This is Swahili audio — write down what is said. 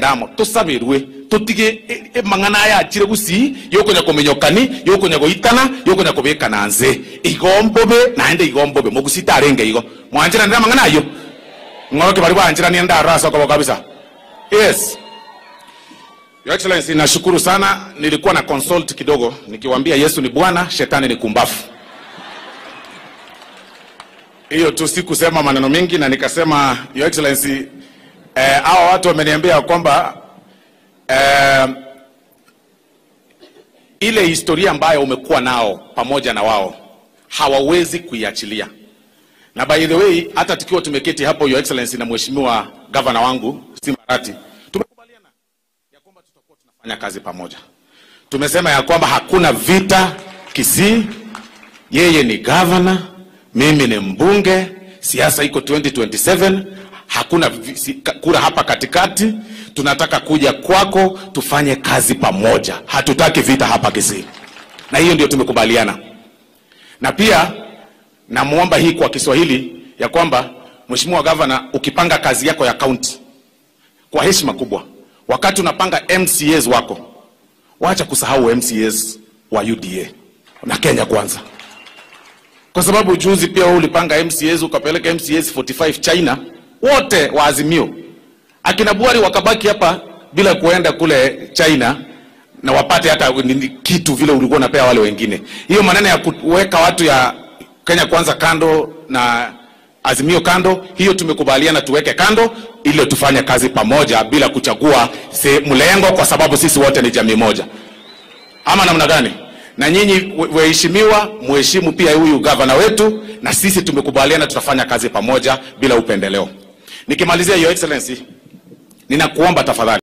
ndamo tusabirwe tutige e- e- mang'ana yachire gusi yokonya kumenyokani yokonya goitana yokonya kubikana nze igombobe naende igombobe mogusita arenge igo mwanjira ndira mang'ana ayo ng'oroke bari banjirania ndarasa kwa kabisa yes Your Excellency, nashukuru sana. Nilikuwa na consult kidogo nikiwaambia Yesu ni Bwana, shetani ni kumbafu. Hiyo tu sikusema maneno mengi, na nikasema Your Excellency, eh, hawa watu wameniambia kwamba eh, ile historia ambayo umekuwa nao pamoja na wao hawawezi kuiachilia. Na by the way, hata tukiwa tumeketi hapo Your Excellency na mheshimiwa gavana wangu Simbarati, tumekubaliana ya kwamba tutakuwa tunafanya kazi pamoja. Tumesema ya kwamba hakuna vita Kisii, yeye ni gavana, mimi ni mbunge, siasa iko 2027, hakuna vi- si- ka- kura hapa katikati. Tunataka kuja kwako tufanye kazi pamoja, hatutaki vita hapa Kisii, na hiyo ndio tumekubaliana. Na pia namwomba hii kwa Kiswahili ya kwamba Mheshimiwa Gavana, ukipanga kazi yako ya kaunti kwa heshima kubwa, wakati unapanga MCAs wako, wacha kusahau MCAs wa UDA na Kenya Kwanza, kwa sababu juzi pia wewe ulipanga MCAs ukapeleka MCAs 45 China, wote wa Azimio, akina Buhari wakabaki hapa bila kuenda kule China na wapate hata nini kitu vile ulikuwa unapea wale wengine. Hiyo maneno ya kuweka watu ya Kenya Kwanza kando na Azimio kando, hiyo tumekubaliana tuweke kando ili tufanye kazi pamoja bila kuchagua se- mlengo, kwa sababu sisi wote ni jamii moja, ama namna gani? Na nyinyi we- waheshimiwa, muheshimu pia huyu gavana wetu, na sisi tumekubaliana tutafanya kazi pamoja bila upendeleo. Nikimalizia, Your Excellency, ninakuomba tafadhali